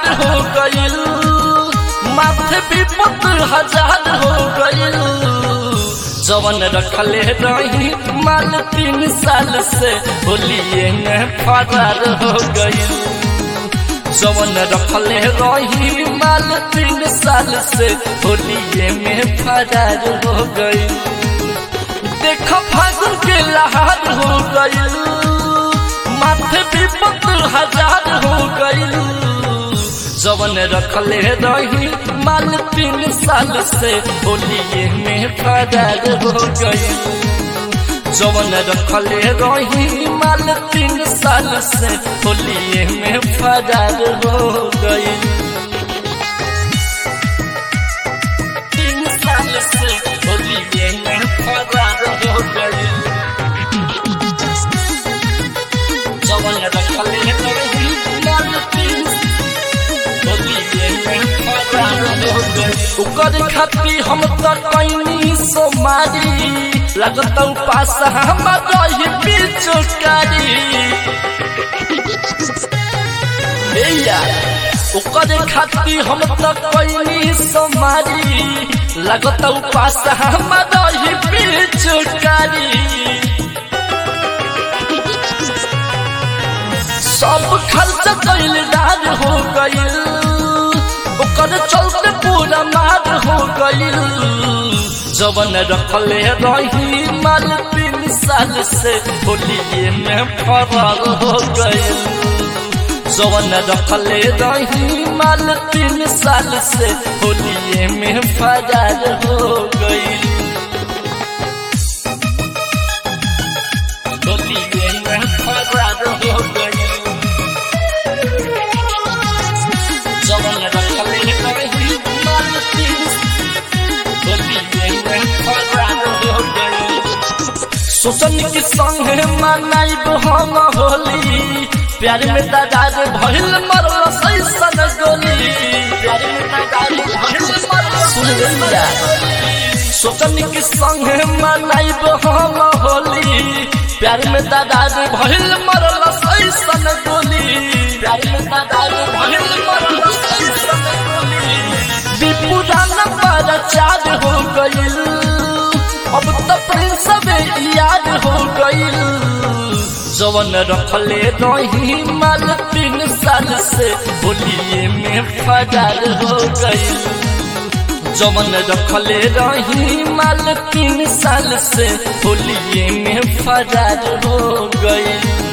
हो गईल माथे विपत हजार हो गईल जवन रखले रही माल तीन साल से होलिए में फरार हो गईल जवन रखले रही माल तीन साल से होलिए में फरार हो गईल देख फागुन के लहार हो गईल माथे विपत हजार हो गईल जवन रखले रही माल तीन साल से होलिए में फरार हो गईल जवन रखले रही माल तीन साल से होलिए में फरार हो गईल तीन साल से होलिए में फरार हो गईल जवन रखले रही माल तीन ओकर खाती हम तो कैनी सोमारी लगत पास हम रही बिचुकारी ओकर खाती हम तो कैनी सोमारी लगत पास हम रही बिचुकारी सब खर्च कैल डार हो गईल ओकर चलते पूरा मार हो गईल जवन रखले रही माल तीन साल से होलिए में फरार हो गईल जवन रखले रही माल तीन साल से होलिए में फरार हो गईल होलिए में फरार हो गईल जवन रखले रही माल तीन सोचन के संगे मनाइब हम होली प्यार में दादार भइल मरल सैसन गोली प्यार में दादार भइल मरल सुन लिया सोचन के संगे मनाइब हम होली प्यार में दादार भइल मरल सैसन गोली प्यार में दादार भइल मरल सैसन गोली विपुरान पर चार हो गईल अब तो प्रिंस याद हो गईल जवन रखले रही माल तीन साल से होलिए में फरार हो गईल जवन रखले रही माल तीन साल से होलिए में फरार हो गईल